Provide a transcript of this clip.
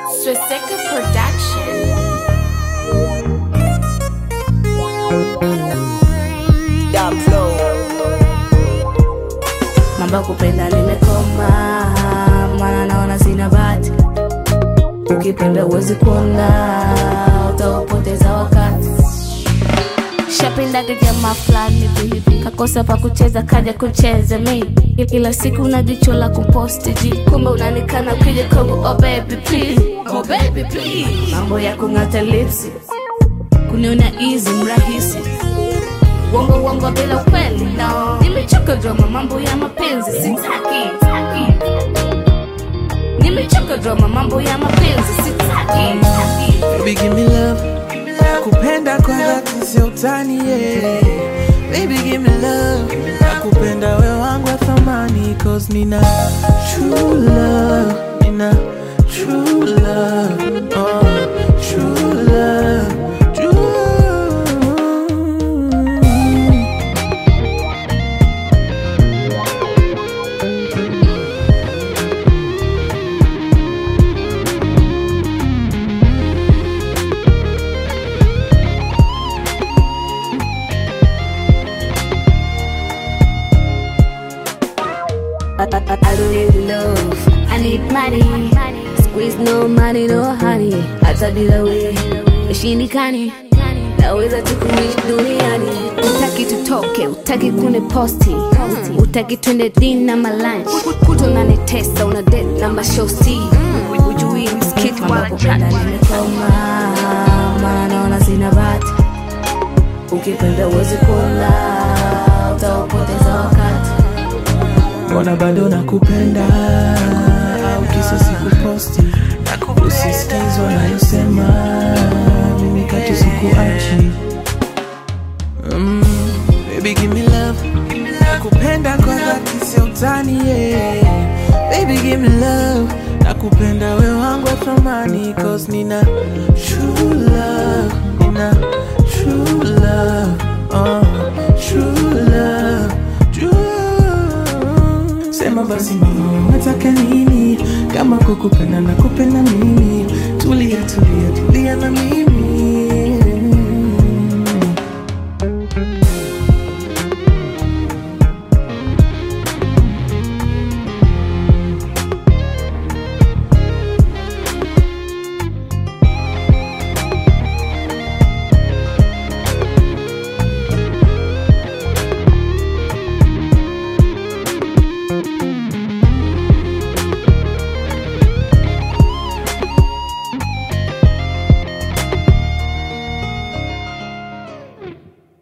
Swastika Production. Mambo ya kupenda nimekoma, maana naona sina bahati. Ukipenda uwezi kuona, utaupoteza wakati. Shapendaga jamaa fulani hivi hivi, kakosa pa kucheza kaja kucheza mi ila siku una jicho la kuposti ji, kumbe unanikana ukija kwangu, oh baby please, oh baby please. Mambo ya kung'ata lipsi, kuniona easy mrahisi Wongo wongo bila ukweli no. Nimechoka drama mambo ya mapenzi sitaki taki. Nimechoka drama mambo ya mapenzi sitaki taki. Baby give me love Nakupenda kwa dhati sio utani yeah. Baby give me love Nakupenda we wangu wa thamani Cause nina true love Nina true love oh, True love True I, I, I, I don't need love I need money Squeeze no money no honey Hata bila we Ishindikani Naweza tu kuishi duniani Utaki tutoke, utaki kune posti Utaki twende dina malanch Kuto unanitesa, una date na mashosti Ujui msikiti wala kupenda nimekoma Maana naona sina bahati Ukipenda uwezi kuona Utaupoteza wakati Mbona bado nakupenda au kisa sikuposti usisikizwa nayosema mimi katu sikuachi mm, baby give me love nakupenda kwa dhati sio utani yeah. baby give me love nakupenda we wangu wa thamani cause nina true love nina true love oh, true love true Sema basi mama, unataka nini? Kama kukupenda na kupenda mimi, tulia tulia tulia na mimi